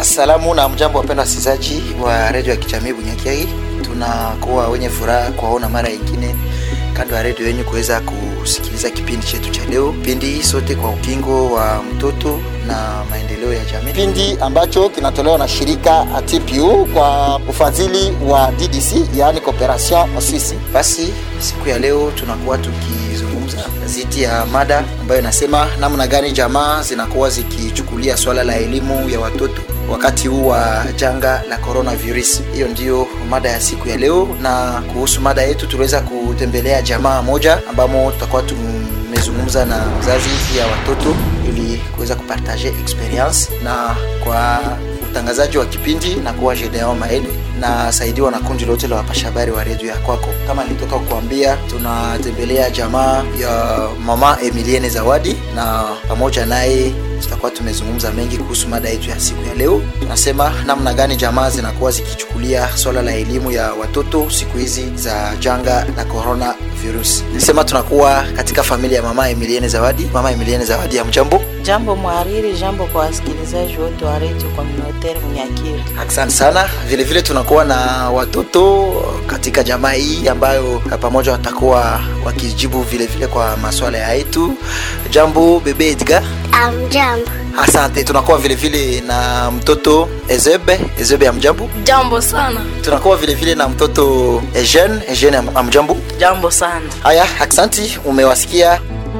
Salamu na mjambo, wapenda wasikilizaji wa redio ya kijamii Bunyakiai. Tunakuwa wenye furaha kuwaona mara nyingine kando ya redio yenyu kuweza kusikiliza kipindi chetu cha leo, kipindi sote kwa ukingo wa mtoto na maendeleo ya jamii, kipindi ambacho kinatolewa na shirika ATPU kwa ufadhili wa DDC, yaani Cooperation Suisse. Basi siku ya leo tunakuwa tukizungumza zidi ya mada ambayo inasema namna gani jamaa zinakuwa zikichukulia swala la elimu ya watoto wakati huu wa janga la coronavirus. Hiyo ndiyo mada ya siku ya leo, na kuhusu mada yetu tuliweza kutembelea jamaa moja ambamo tutakuwa tumezungumza na mzazi ya watoto ili kuweza kupartage experience, na kwa utangazaji wa kipindi na kuwa Gedeon Maele na saidiwa na kundi lote la wapasha habari wa redio ya kwako. Kama nilitoka kukuambia, tunatembelea jamaa ya mama Emilienne Zawadi na pamoja naye tutakuwa tumezungumza mengi kuhusu mada yetu ya siku ya leo. Tunasema namna gani jamaa zinakuwa zikichukulia swala la elimu ya watoto siku hizi za janga la corona virus. Nilisema tunakuwa katika familia ya mama Emilienne Zawadi. Mama Emilienne Zawadi, ya mjambo. Jambo mhariri, jambo kwa wasikilizaji wote wa redio communautaire Munyakiri. Asante sana. Vile vile tunakuwa na watoto katika jamaa hii ambayo pamoja watakuwa wakijibu vile vile kwa maswala ya yetu. Jambo bebe Edgar. Amjambo. Asante. Tunakuwa vile vile na mtoto Ezebe. Ezebe, amjambo. Jambo sana. Tunakuwa vile vile na mtoto Eugene. Eugene, am- amjambo. Jambo sana. Haya, aksanti, umewasikia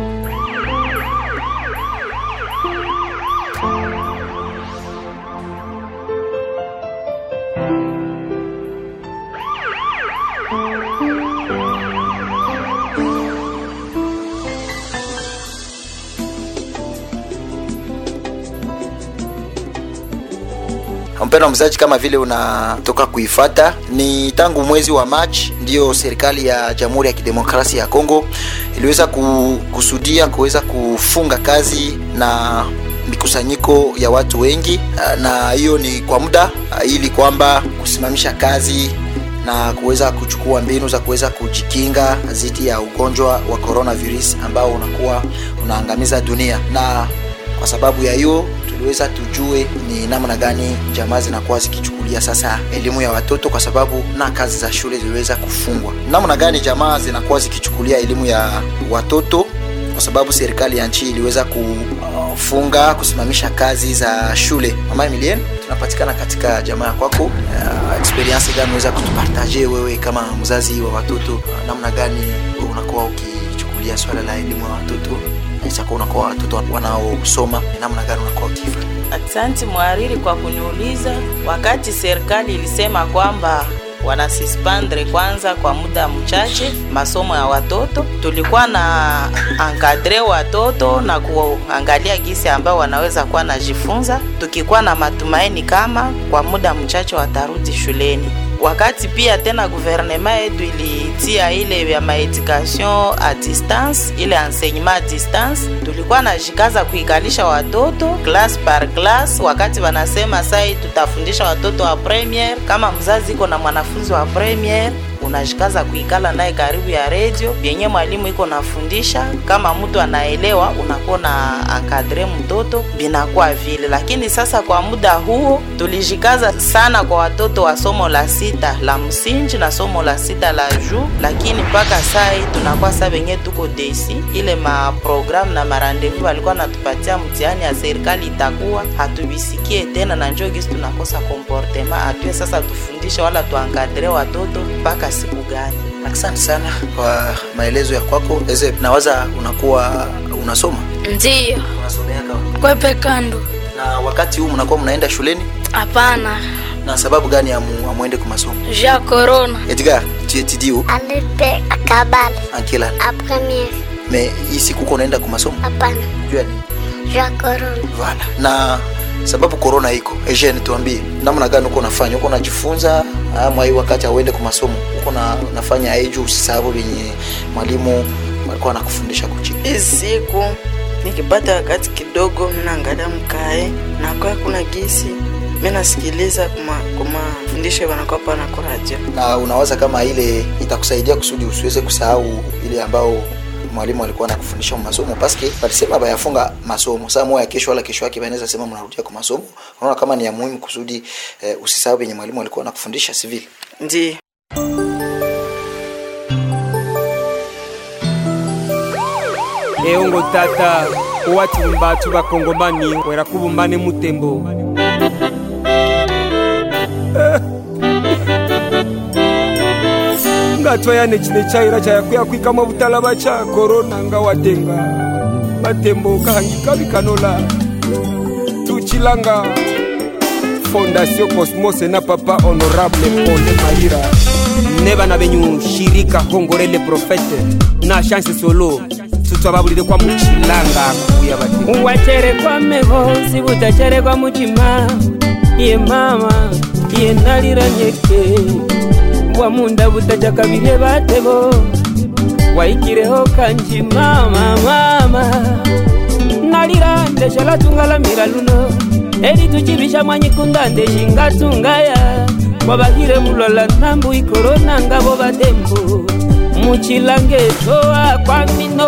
mpendwa mzaji, kama vile unatoka kuifata, ni tangu mwezi wa Machi ndiyo serikali ya Jamhuri ya Kidemokrasia ya Kongo iliweza kukusudia kuweza kufunga kazi na mikusanyiko ya watu wengi, na hiyo ni kwa muda ili kwamba kusimamisha kazi na kuweza kuchukua mbinu za kuweza kujikinga dhidi ya ugonjwa wa coronavirus ambao unakuwa unaangamiza dunia na kwa sababu ya hiyo tuliweza tujue ni namna gani jamaa zinakuwa zikichukulia sasa elimu ya watoto, kwa sababu na kazi za shule ziliweza kufungwa. Namna gani jamaa zinakuwa zikichukulia elimu ya watoto, kwa sababu serikali ya nchi iliweza kufunga kusimamisha kazi za shule. Mama Emilienne, tunapatikana katika jamaa ya kwako. Uh, experience gani unaweza kutupartaje wewe kama mzazi wa watoto? Uh, namna gani wewe unakuwa ukichukulia swala la elimu ya watoto itakuwa unakuwa watoto wanaosoma namna gani unakuwa ukifanya? Asante mhariri kwa kuniuliza. Wakati serikali ilisema kwamba wanasispandre kwanza kwa muda mchache masomo ya watoto, tulikuwa na ankadre watoto na kuangalia gisi ambao wanaweza kuwa najifunza, tukikuwa na matumaini kama kwa muda mchache watarudi shuleni wakati pia tena guvernema yetu ilitia ile ya maedukation a distance, ile enseignement a distance, tulikuwa najikaza kuikalisha watoto class par class. Wakati wanasema sai tutafundisha watoto wa premiere, kama mzazi iko na mwanafunzi wa premiere unajikaza kuikala naye karibu ya redio yenye mwalimu iko nafundisha. Kama mtu anaelewa, unakuwa na ankadre mtoto binakuwa vile. Lakini sasa kwa muda huo tulijikaza sana kwa watoto wa somo la sita la msingi na somo la sita la juu, lakini mpaka sai tunakuwa sa venye tuko desi ile maprogramu na marandevu walikuwa natupatia mtihani ya serikali itakuwa hatubisikie tena, na njoo gisi tunakosa komportema atue sasa tufundishe wala tuankadre watoto mpaka siku gani? Asante sana kwa maelezo ya kwako. Eze, nawaza unakuwa unasoma Ndiyo. unasomea kama Kwepe kando. na wakati huu mnakuwa mnaenda shuleni, Hapana. na sababu gani amu, amuende kwa masomo? Ja corona. Edgar, tu étudies où Alipe kabal. En quelle année A première. Mais hii siku uko unaenda kwa masomo Hapana. juu ya nini? Ja corona. Voilà. Na sababu corona iko, Eugene, tuambie namna gani uko unafanya, uko unajifunza ama hii wakati auende kwa masomo uko na unafanya hii juu usisahau venye mwalimu alikuwa anakufundisha kuchini hizi siku nikipata wakati kidogo minaangalia mkae nakwaa kuna gisi mi nasikiliza kuma kuma fundisho wanakuwa pana kwa radio na unawaza kama ile itakusaidia kusudi usiweze kusahau ile ambao mwalimu alikuwa anakufundisha masomo paske walisema bayafunga masomo saa moya kesho wala kesho yake banaweza sema mnarudia kwa masomo unaona kama ni ya muhimu kusudi eh, usisahau venye mwalimu alikuwa anakufundisha sivile ndi eongo tata owati mbatu bakongomani wera kubumbane mutembo ngatwayane chine chaira chayakuya kwikama butalaba cha korona nga watenga batembo kahangika bikanola tuchilanga fondation cosmos na papa honorable pole maira ne bana benyu shirika hongorele profete na chance solo tutwababulire kwa muchilanga kuya bati wacherekwa meho sibutacherekwa muchima ye mama ye nalira nyeke bwamunda butachakabirye batebo waikireho kanji mama mama nalira ndeshala tungalamira luno eri tuchibisha mwanyikunda ndeshingatungaya kwabahire mulola nambu ikorona ngabo batembo muchilange toa kwa mino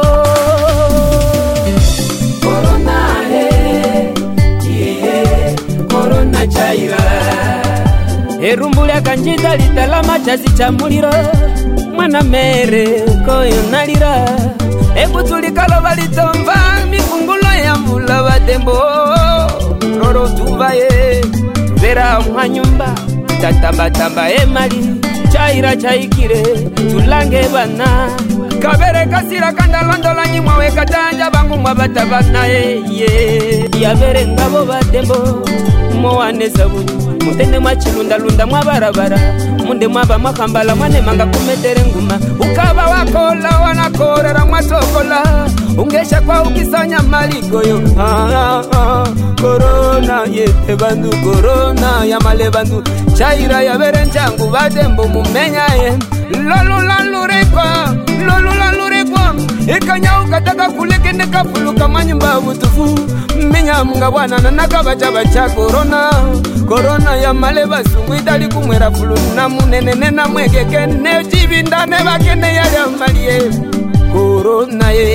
korona he iye korona chaira erumbu lyakanjita litalama chazi cha muliro mwana mere koyo nalira ebutulikaloba litomba mikungulo ya mbula batembo lolo tuvaye tuvera mwanyumba tatambatamba emali chaira chaikire tulange bana kabere kasira kandalondolanyi mwawe katanja bangu mwabata banaye ye yabere ngabo batembo mowaneza buni mutende mwachilundalunda mwabarabara munde mwaba mwakambala mwanemanga kumetere nguma ukaba wakola wanakorera mwatokola ungesha kwa ukisanya maligoyo ah, ah, ah. korona yete bandu korona yamale bandu chaira yabere njangu batembo mumenyaye lolulalurikwa lolulalurikwa ikanyauka kulekende kapuluka manyumba butufu minyamunga bwanana nakabacaba cha korona korona yamale basungu idali kumwera fulu na munenene na mwegeke ne cibinda ne bakene yalyamalie korona ye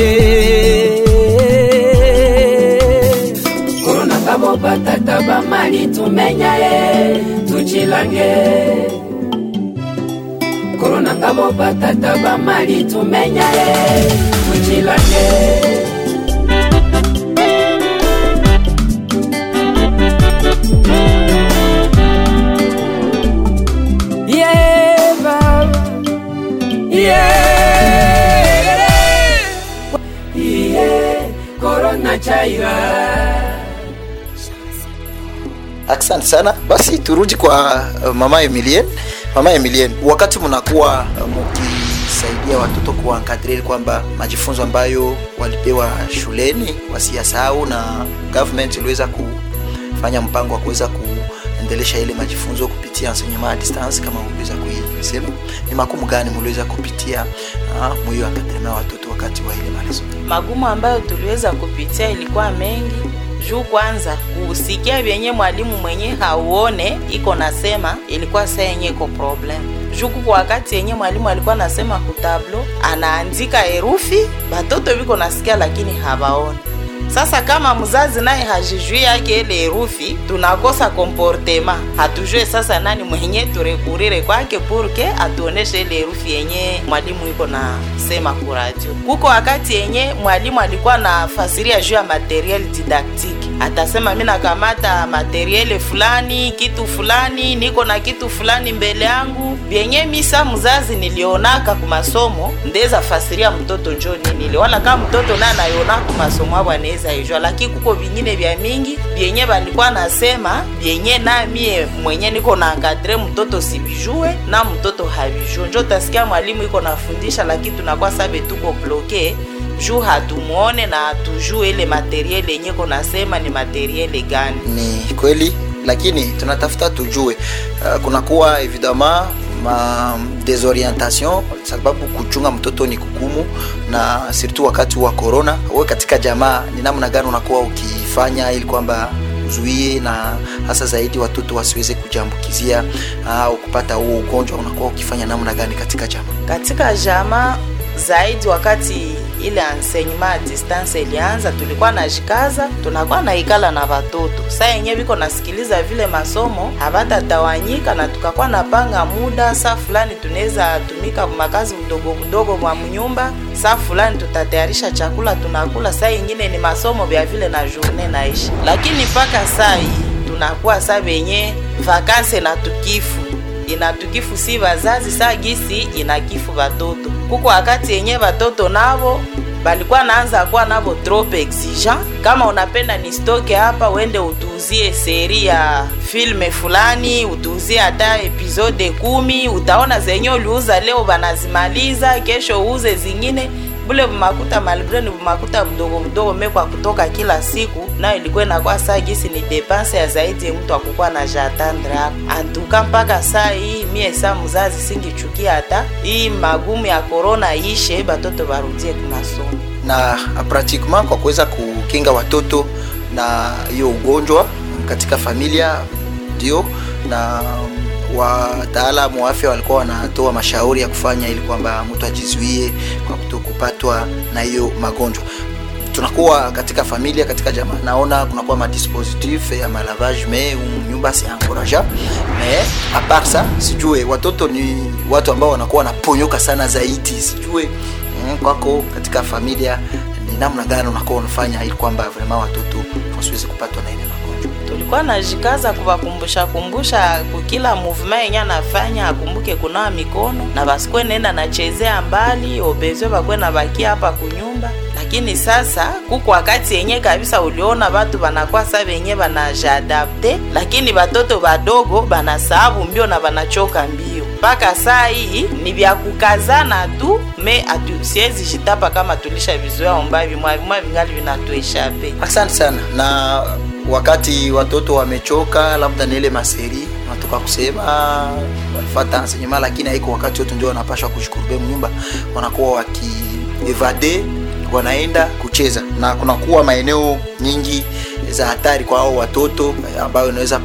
korona kabo batata bamali tumenya ye tuchilange korona ngabo batata bamali tumenya ye tuchilange Yeah, Baba. Yeah. Yeah, Corona Chaira. asante sana basi turudi kwa uh, mama emilien mama emilien wakati mnakuwa uh, mkisaidia watoto kuankadrili kwamba majifunzo ambayo walipewa shuleni wasiyasahau na government iliweza kufanya mpango wa kuweza kuendelesha ile majifunzo kupitia enseignement à distance kama uliweza kuisema ni makumu gani mliweza kupitia uh, mwiyo ankadrema watoto wakati wa ile malizo magumu ambayo tuliweza kupitia ilikuwa mengi juu kwanza kusikia vyenye mwalimu mwenye hauone iko nasema ilikuwa saa yenye iko problem juu kuko wakati yenye mwalimu alikuwa nasema kutablo anaandika herufi batoto viko nasikia lakini hawaone sasa kama mzazi naye hajijui yake ile herufi tunakosa komportema hatujue sasa nani mwenye turekurire kwake purke atuoneshe ile herufi yenye mwalimu iko na sema kuradio kuko wakati yenye mwalimu alikuwa na fasiria juu ya materiel didactique atasema mi nakamata materiele fulani kitu fulani niko na kitu fulani mbele yangu vyenye misa mzazi nilionaka kumasomo ndeza fasiria mtoto njo ninile wala kama mtoto naye anayona kumasomo abo anaweza ijua lakini kuko vingine vya mingi vyenye balikuwa nasema vyenye na mie mwenye niko na ankadre mtoto sivijue na mtoto havijue njo tasikia mwalimu iko nafundisha lakini tunakuwa sabe tuko bloke juu hatumuone na hatujue ile materiele yenye konasema ni materiele gani ni kweli lakini tunatafuta tujue uh, kunakuwa evidemment ma desorientation sababu kuchunga mtoto ni kugumu na surtout wakati wa corona we katika jamaa ni namna gani unakuwa ukifanya ili kwamba uzuie na hasa zaidi watoto wasiweze kujiambukizia au kupata huo ugonjwa unakuwa ukifanya namna gani katika jamaa katika jama zaidi wakati ile enseignement a distance ilianza, tulikuwa najikaza, tunakuwa naikala na watoto saa yenye viko nasikiliza vile masomo hawatatawanyika, na tukakuwa napanga muda, saa fulani tunaweza tumika makazi mdogo mdogo mwa mnyumba, saa fulani tutatayarisha chakula tunakula, saa ingine ni masomo vya vile na journée naishi, lakini mpaka saa hii tunakuwa saa venye vakanse na tukifu inatukifu si vazazi saa gisi inakifu vatoto kuko wakati yenye vatoto navo balikuwa naanza kuwa navo trop exigent kama unapenda ni stoke hapa uende utuuzie seri ya filme fulani utuuzie hata episode kumi utaona zenye uliuza leo banazimaliza kesho uuze zingine bule bumakuta malgre ni bumakuta mdogo mdogo mekwa kutoka kila siku nayo ilikuwa inakuwa saa gisi ni depanse ya zaidi mtu akukuwa na jatandre hapo antuka mpaka saa hii mie saa mzazi singichukia hata hii magumu ya korona ishe batoto barudie kumasomo na pratiquement kwa kuweza kukinga watoto na hiyo ugonjwa katika familia ndio na wataalamu wa afya walikuwa wanatoa mashauri ya kufanya ili kwamba mtu ajizuie kwa kuto kupatwa na hiyo magonjwa tunakuwa katika familia katika jamaa naona kunakuwa madispositif ya malavage me nyumba si encouragea me apart ça sijue watoto ni watu ambao wanakuwa wanaponyoka sana zaidi sijue mm, kwako katika familia ni namna gani unakuwa unafanya ili kwamba vraiment watoto wasiwezi kupatwa na ile magonjwa tulikuwa najikaza kuwakumbusha kumbusha kukila movement yenye anafanya akumbuke kunawa mikono na basikwe nenda nachezea mbali obezwe bakwe na bakia hapa kunyumba lakini sasa kuko wakati yenye kabisa uliona batu banakuwa sa benye banajadapte lakini batoto badogo banasahabu mbio na banachoka mbio mpaka saa hii ni vya kukazana tu me atu siwezi jitapa kama tulisha vizoea omba vimwa vimwa vingali vinatueshape asante sana na wakati watoto wamechoka labda ni ile maseri natoka kusema walifata enseignement lakini haiko wakati wote ndio wanapashwa kushukuru mnyumba wanakuwa wakievade wanaenda kucheza na kunakuwa maeneo nyingi za hatari kwa hao watoto ambayo inaweza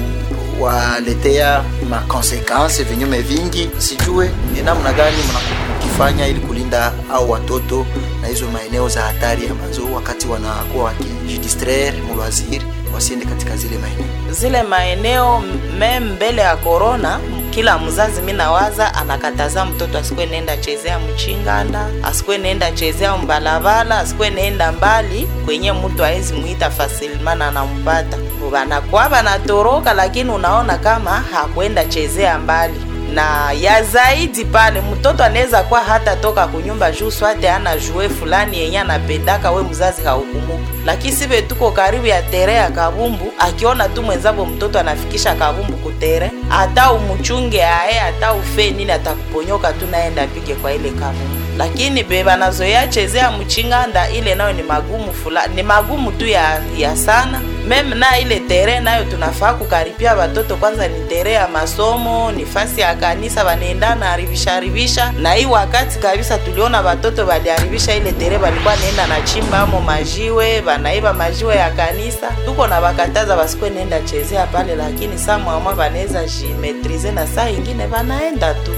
kuwaletea makonsekanse vinyume vingi sijue ni namna gani mkifanya ili kulinda au watoto na hizo maeneo za hatari ambazo wakati wanakuwa wakijidistraire mulwaziri wasiende katika zile maeneo zile maeneo me mbele ya korona kila mzazi mi nawaza anakataza mtoto asikwe nenda chezea mchinganda asikwe nenda chezea mbalabala asikwe nenda mbali kwenye mtu aezi mwita fasilimana anampata banakuwa banatoroka lakini unaona kama hakwenda chezea mbali na ya zaidi pale mtoto anaweza kuwa hata toka kunyumba juu swate ana jue fulani yenye anapendaka we mzazi haukumuka lakini sive tuko karibu ya tere ya kabumbu akiona tu mwenzavo mtoto anafikisha kabumbu kutere hata umuchunge aye hata ufe nini atakuponyoka tu naenda pige kwa ile kabumbu lakini beba nazoea chezea mchinganda ile nayo ni magumu fulani ni magumu tu ya, ya sana meme na ile tere nayo tunafaa kukaripia watoto kwanza ni tere ya masomo ni fasi ya kanisa wanaendana haribisha haribisha na hii wakati kabisa tuliona watoto waliharibisha ile tere walikuwa naenda na chimba amo majiwe wanaiba majiwe ya kanisa tuko na wakataza wasikwe nenda chezea pale lakini saa mwamwa wanaweza jimetrize na saa ingine wanaenda tu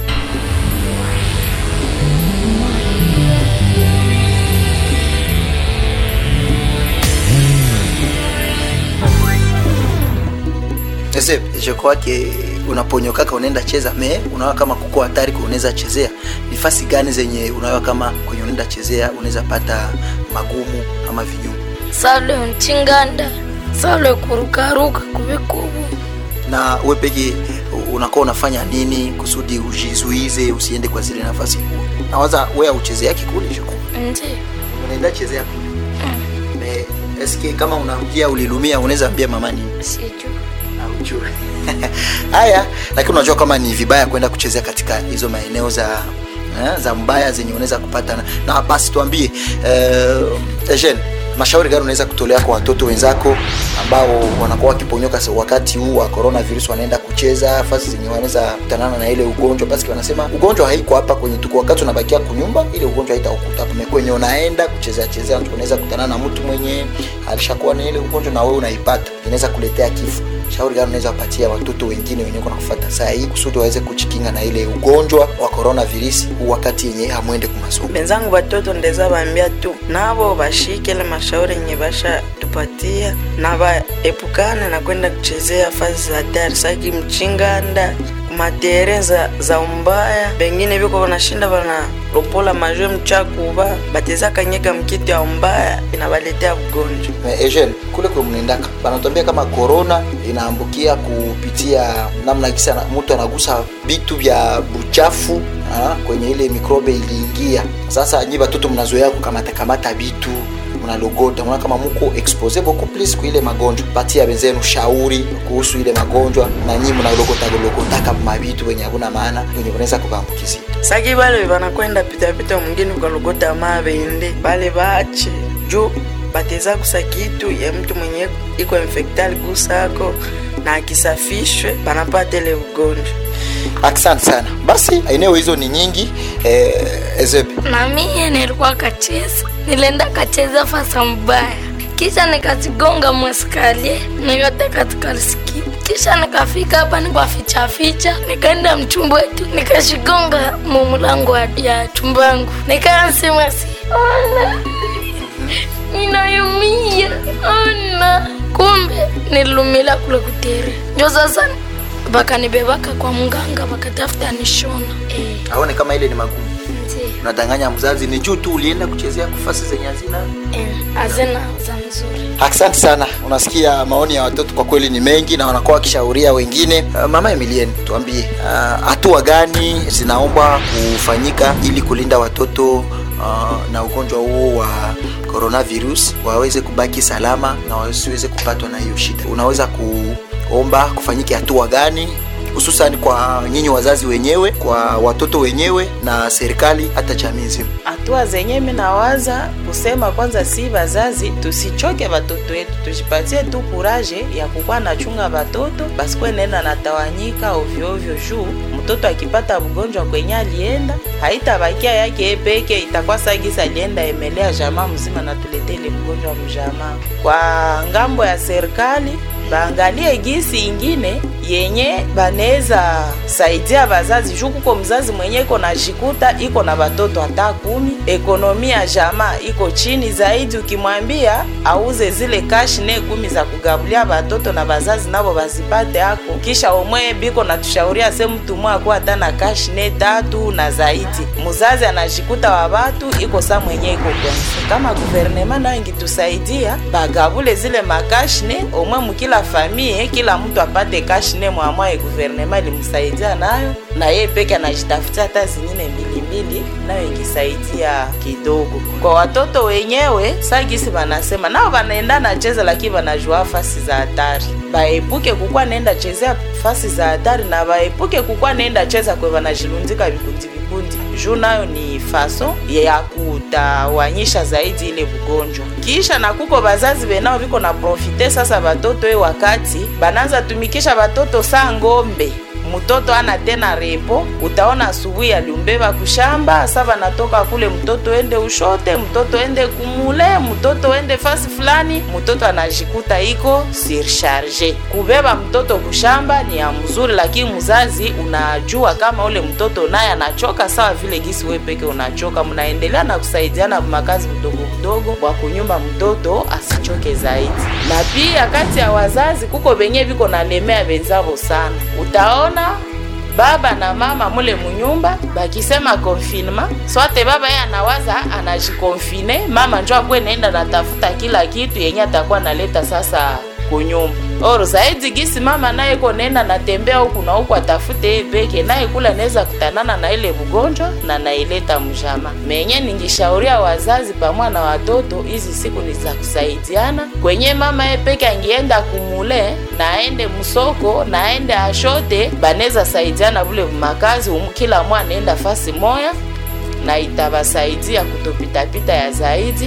Ese, je crois que unaponyokaka unaenda cheza me unaona kama kuko hatari unaweza chezea nifasi gani zenye unaona kama kwenye unaenda chezea unaweza pata magumu ama vinyume sale mchinganda sale kurukaruka kubikubu na we peke unakuwa unafanya nini kusudi ujizuize usiende kwa zile nafasi kule nawaza we auchezeaki kule jiko ndi unaenda chezea kule me eske kama unaambia ulilumia unaweza ambia mama nini sijui Haujui. haya lakini unajua kama ni vibaya kwenda kuchezea katika hizo maeneo za eh, za mbaya zenye unaweza kupata na, na basi tuambie uh, Eugene mashauri gani unaweza kutolea kwa watoto wenzako ambao wanakuwa wakiponyoka sa- wakati huu wa coronavirus wanaenda kucheza fasi zenye wanaweza kutanana na ile ugonjwa basi wanasema ugonjwa haiko hapa kwenye tuko wakati unabakia kunyumba ile ugonjwa haitakukuta hapa kwenye unaenda kuchezea chezea unaweza kutana na mtu mwenye alishakuwa na ile ugonjwa na wewe unaipata inaweza kuletea kifo shauri gani unaweza kupatia watoto wengine wenye kuna kufuata saa hii kusudi waweze kujikinga na ile ugonjwa wa coronavirus huu wakati yenye hamwende kumasomo benzangu batoto ndeza bambia tu nabo bashike ile mashauri yenye basha tupatia na baepukane na kwenda kuchezea fazi za hatari saki mchinganda matere za, za umbaya bengine biko banashinda banalopola majwe mchakuba bateza kanyeka mkitu ya umbaya inabaletea ugonjwa Me- Eugene, kule kwe mnaendaka banatuambia kama corona inaambukia kupitia namna kisa na- mtu anagusa vitu vya buchafu ah, kwenye ile mikrobe iliingia. Sasa nyi batoto mnazoea kukamata kamata vitu mnalogota, mnaona kama muko expose beaucoup plus kwa ile magonjwa. Patia wenzenu shauri kuhusu ile magonjwa, na nyi mnalogota logotaka mavitu wenye hakuna maana wenye kunaweza kukaambukizia. saki bale banakwenda pitapita mwingine ukalogota mabende bale bache juu bateza kusa kitu ya mtu mwenye iko infektali kusako na akisafishwe banapata ile ugonjwa Asante sana. Basi eneo hizo ni nyingi eh, Ezebe. na mie nilikuwa kacheza, nilienda kacheza fasa mbaya, kisha nikazigonga mweskalie nikate katika riski, kisha nikafika hapa nikaficha ficha, nikaenda mchumba wetu nikashigonga mumulango wa- ya chumba yangu, nikansema si ona ninayumia ona, kumbe nilumila kule kutere, njo sasa bakanibebaka kwa mganga bakatafuta nishona eh, Aone kama ile ni magumu. ndio. unadanganya mzazi ni juu tu ulienda kuchezea kufasi zenye hazina Eh, hazina za mzuri asante sana unasikia maoni ya watoto kwa kweli ni mengi na wanakuwa wakishauria wengine uh, mama emilien tuambie ah, hatua uh, gani zinaombwa kufanyika ili kulinda watoto uh, na ugonjwa huo wa coronavirus waweze kubaki salama na wasiweze kupatwa na hiyo shida unaweza kuomba kufanyike hatua gani hususan kwa nyinyi wazazi wenyewe kwa watoto wenyewe na serikali hata jamii nzima hatua zenye minawaza kusema kwanza, si wazazi tusichoke watoto wetu, tujipatie tu kuraje ya kukuwa nachunga watoto basikuwe nenda natawanyika ovyoovyo, juu mtoto akipata mgonjwa kwenye alienda haitabakia yake peke, itakuwa sagisa alienda emelea jamaa mzima na tulete ile mgonjwa mjamaa. Kwa ngambo ya serikali baangalie gisi ingine yenye banaweza saidia bazazi juu kuko mzazi mwenye iko na jikuta iko na batoto hata kumi, ekonomi ya jamaa iko chini zaidi. Ukimwambia auze zile kashi ne kumi za kugabulia batoto na bazazi nabo bazipate ako, kisha omwe biko natushauria se mtu mwe akuwa hata na kashi ne tatu na zaidi, muzazi anajikuta wa batu iko sa mwenye iko kwanza. Kama guvernema nayo ingitusaidia bagabule zile makashne omwe mukila famie, kila mtu apate kashne mwamwaye guvernema ilimsaidia nayo, na ye peke anajitafutia hata zingine mbili mbili, nayo ingisaidia kidogo. Kwa watoto wenyewe sagisi banasema nao banaenda nacheza, lakini banajua fasi za hatari, baepuke kukwa nenda chezea fasi za hatari, na baepuke kukwa nenda cheza kwe banajilundika vikundi vikundi, juu nayo ni faso ya kutawanyisha zaidi ile bugonjwa. Kisha na kuko bazazi benao biko na profite sasa batoto e wakati bananza tumikisha batoto saa ngombe mtoto ana tena repo, utaona asubuhi aliumbeba kushamba, sasa natoka kule, mtoto ende ushote, mtoto ende kumule, mtoto ende fasi fulani, mtoto anajikuta iko surcharge. Kubeba mtoto kushamba ni ya mzuri, lakini mzazi unajua kama ule mtoto naye anachoka sawa vile gisi we peke unachoka, mnaendelea na kusaidiana makazi mdogo mdogo kwa kunyumba mtoto asichoke zaidi. Na pia kati ya wazazi kuko benye biko nalemea benzavo sana, utaona baba na mama mule munyumba bakisema confinement swate baba ye anawaza anajikonfine mama njo akwe naenda natafuta kila kitu yenye atakuwa naleta sasa kunyumba or zaidi gisi mama naye ko nenda natembea huku na huku atafute ye peke naye kula naweza kutanana na ile mgonjwa na naileta mjama menye ningishauria wazazi pamoja na watoto hizi siku ni za kusaidiana kwenye mama ye peke angienda kumule na aende msoko na aende ashote baneza saidiana bule makazi um, kila mwa anaenda fasi moya na itabasaidia kutopitapita ya zaidi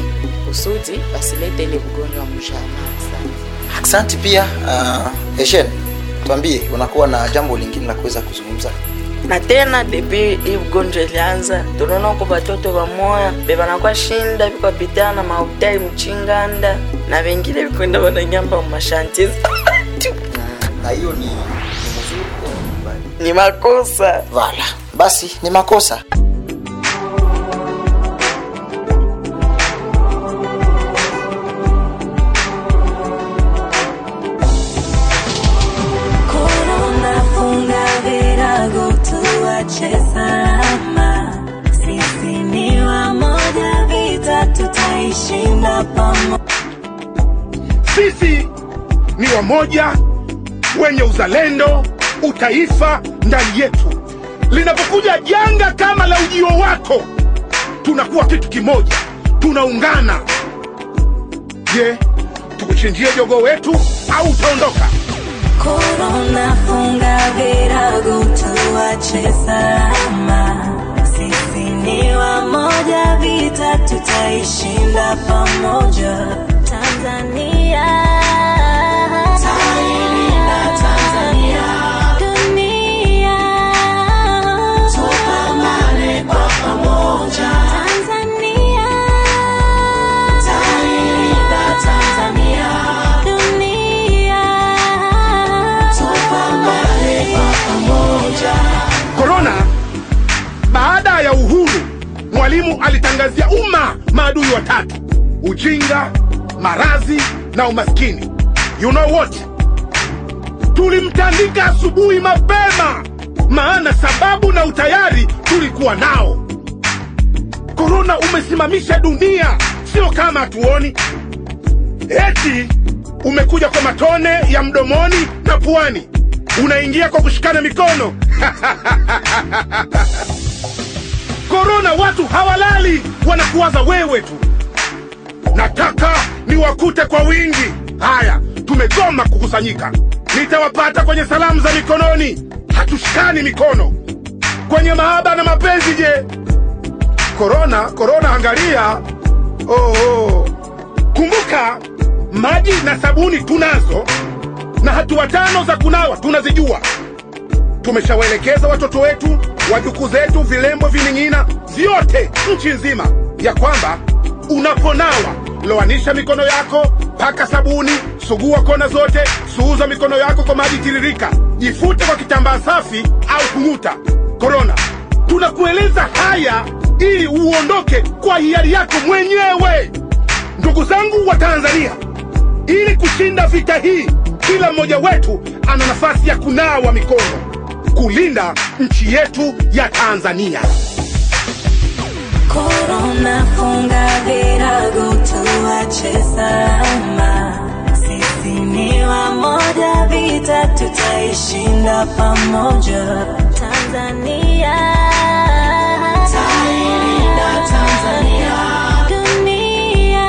kusudi basilete ile ugonjwa mjamaa sana. Asante pia uh, Eshene, tuambie unakuwa na jambo lingine la kuweza kuzungumza? na tena depi hii ugonjwa ilianza tunaona ko batoto bamoya bebanakuwa shinda bikwapitana na mahotai mchinganda na vengine vikwenda bananyamba mumashanti na hiyo ni, ni mzuri au ni mbaya? ni makosa Vala, basi ni makosa. Corona funga virago tuache salama. Sisi ni wamoja, vita tutaishinda pamoja. sisi ni wamoja wenye uzalendo utaifa ndani yetu linapokuja janga kama la ujio wako tunakuwa kitu kimoja tunaungana je tukuchinjie jogo wetu au utaondoka Corona funga virago tuache salama. Sisi ni wamoja, vita tutaishinda pamoja. Tanzania Tailinda Tanzania Dunia Tupambane kwa pamoja Tanzania Tailinda Tanzania Dunia Tupambane kwa pamoja korona baada ya uhuru mwalimu alitangazia umma maadui watatu ujinga marazi na umaskini you know what tulimtandika asubuhi mapema maana sababu na utayari tulikuwa nao korona umesimamisha dunia sio kama hatuoni eti umekuja kwa matone ya mdomoni na puani unaingia kwa kushikana mikono korona watu hawalali wanakuwaza wewe tu nataka niwakute kwa wingi haya tumegoma kukusanyika nitawapata kwenye salamu za mikononi hatushikani mikono kwenye mahaba na mapenzi je korona korona angalia oh, oh. kumbuka maji na sabuni tunazo na hatua tano za kunawa tunazijua tumeshawaelekeza watoto wetu wajukuu zetu vilembo vining'ina vyote nchi nzima ya kwamba unaponawa loanisha mikono yako paka sabuni sugua kona zote suuza mikono yako kwa maji tiririka jifute kwa kitambaa safi au kung'uta korona tunakueleza haya ili uondoke kwa hiari yako mwenyewe ndugu zangu wa tanzania ili kushinda vita hii kila mmoja wetu ana nafasi ya kunawa mikono kulinda nchi yetu ya tanzania Corona funga virago tuache salama. Sisi ni wamoja, vita tutaishinda pamoja. Tanzania Tailinda Tanzania Dunia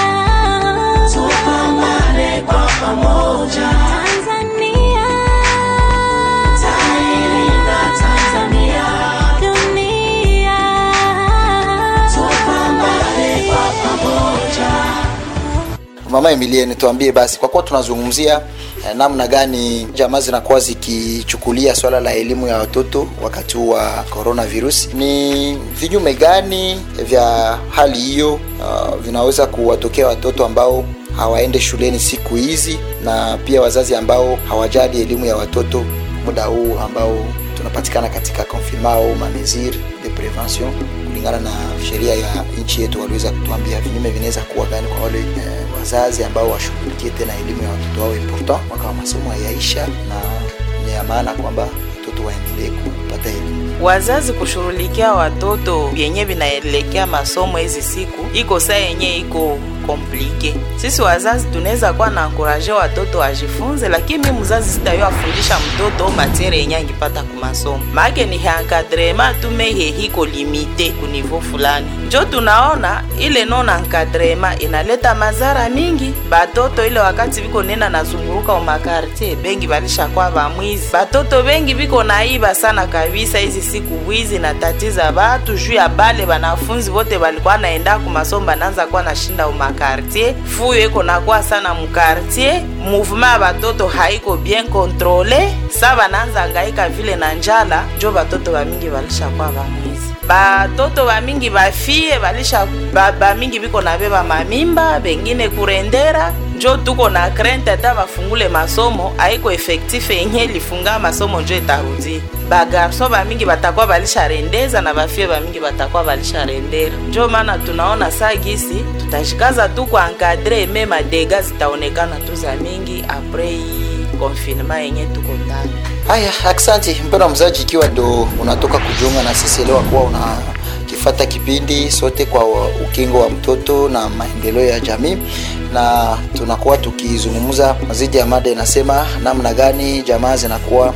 Tupambane kwa pamoja Tanzania Tailinda Tanzania Dunia Tupambane kwa pamoja Mama Emilie, tuambie basi, kwa kuwa tunazungumzia eh, namna gani jamaa zinakuwa zikichukulia swala la elimu ya watoto wakati huu wa coronavirus, ni vinyume gani vya hali hiyo uh, vinaweza kuwatokea watoto ambao hawaende shuleni siku hizi na pia wazazi ambao hawajali elimu ya watoto muda huu ambao tunapatikana katika confinement au mamesure de prevention kulingana na sheria ya nchi yetu waliweza kutuambia vinyume vinaweza kuwa gani kwa wale eh, wazazi ambao washughulikie tena elimu ya watoto wao important mwaka wa masomo hayaisha na ni ya maana kwamba watoto waendelee kupata elimu wazazi kushughulikia watoto vyenye vinaelekea masomo hizi siku iko saa yenye iko komplike. Sisi wazazi tunaweza kuwa na ankuraje watoto wajifunze, lakini mi mzazi sitayo afundisha mtoto matiere yenye angipata ku masomo make ni encadrema tumehe hiko limite ku niveau fulani, njo tunaona ile non encadrema inaleta mazara mingi batoto ile wakati biko nena nazunguruka umakartie bengi balishakuwa bamwizi, batoto bengi biko naiba sana kabisa hizi siku wizi na tatiza batu juu ya bale banafunzi bote balikuwa naenda ku masomo banaanza kuwa nashinda umakartie makartier fuyo iko nakuwa sana mukartier mouvement ya batoto haiko bien controle sa bananza ngaika vile na njala njo batoto bamingi balishakuwa bamwizi batoto bamingi bafie balisha ba- bamingi biko na beba mamimba bengine kurendera njo tuko na krente ata bafungule masomo aiko efektif yenye lifunga masomo njo etarudi bagarso bamingi batakuwa balisharendeza na bafie bamingi batakuwa balisharendera njo maana tunaona saa gisi tutashikaza tu kuankadre me madega zitaonekana tu za mingi apres hii konfinema yenye tuko ndani haya aksanti mpendwa mzaji ikiwa ndo unatoka kujiunga na sisi elewa kuwa una kifata kipindi sote kwa wa- ukingo wa mtoto na maendeleo ya jamii na tunakuwa tukizungumza mazidi ya mada inasema namna gani jamaa zinakuwa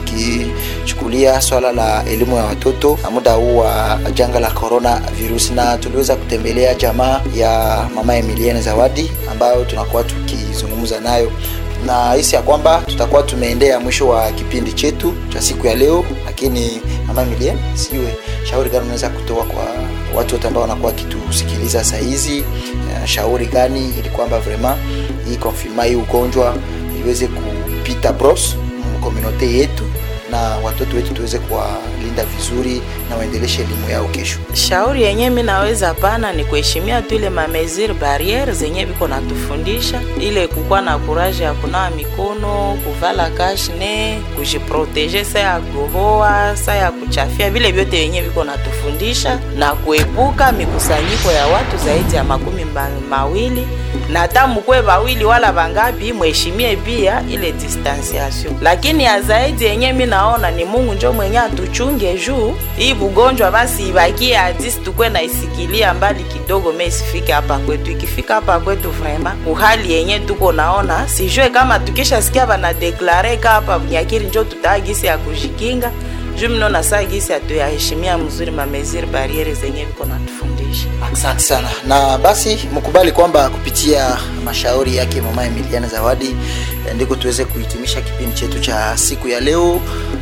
zikichukulia swala la elimu ya watoto na muda huu wa janga la corona virus na tuliweza kutembelea jamaa ya mama emiliane zawadi ambayo tunakuwa tukizungumza nayo na hisi ya kwamba tutakuwa tumeendea mwisho wa kipindi chetu cha siku ya leo lakini mama Emilien, sijue shauri gani unaweza kutoa kwa watu wote ambao wanakuwa wakitusikiliza saa hizi uh, shauri gani ili kwamba vraiment hii konfirma hii ugonjwa iweze kupita bros mkomunote yetu na watoto wetu tuweze kuwalinda vizuri na waendeleshe elimu yao kesho shauri yenye mi naweza pana ni kuheshimia tu ile mamesure barriere zenye viko natufundisha ile kukuwa na kuraje ya kunawa mikono kuvala kashne kujiproteje sa ya kuhoa sa ya kuchafia vile vyote yenye viko natufundisha na kuepuka mikusanyiko ya watu zaidi ya makumi mba- mawili na hata mukwe wawili wala vangapi mheshimie pia ile distanciation lakini ya zaidi yenye mi naona ni mungu njo mwenye atuchunge juu hii bugonjwa basi ibakie hadisi tukwe na isikilia mbali kidogo me isifike hapa kwetu ikifika hapa kwetu vrema uhali yenye tuko naona sijue kama tukishasikia banadeklare ka hapa nyakiri njo tutaa gisi ya kujikinga juu mnona saa gisi atuyaheshimia mzuri mameziri bariere zenye viko natufundisha asante sana na basi mkubali kwamba kupitia mashauri yake mama emiliana zawadi eh, ndiko tuweze kuhitimisha kipindi chetu cha siku ya leo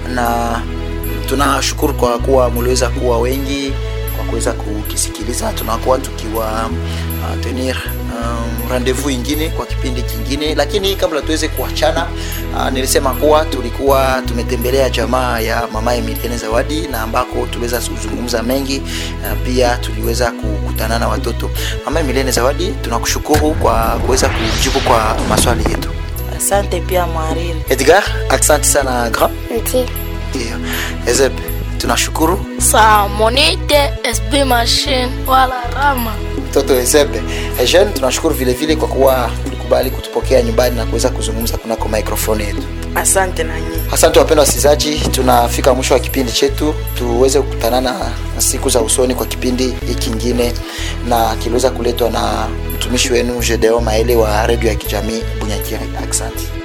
na tunashukuru kwa kuwa mliweza kuwa wengi kwa kuweza kukisikiliza tunakuwa tukiwa uh, tenir um, rendezvous ingine kwa kipindi kingine lakini kabla tuweze kuachana uh, nilisema kuwa tulikuwa tumetembelea jamaa ya mama emiliane zawadi na ambako tuliweza kuzungumza mengi uh, pia tuliweza kukutana na watoto mama emiliane zawadi tunakushukuru kwa kuweza kujibu kwa maswali yetu asante pia mwariri edgar asante sana grand nti ndio ezeb tunashukuru saa monite sb machine wala rama mtoto Ezebe. Eugene, tunashukuru vile vile kwa kuwa ulikubali kutupokea nyumbani na kuweza kuzungumza kunako microphone yetu. asante nanyi Asante wapendwa wasikilizaji, tunafika mwisho wa kipindi chetu. Tuweze kukutanana na siku za usoni kwa kipindi hiki kingine, na kiliweza kuletwa na mtumishi wenu Gedeo Maele wa redio ya kijamii Bunyakiri. Asante.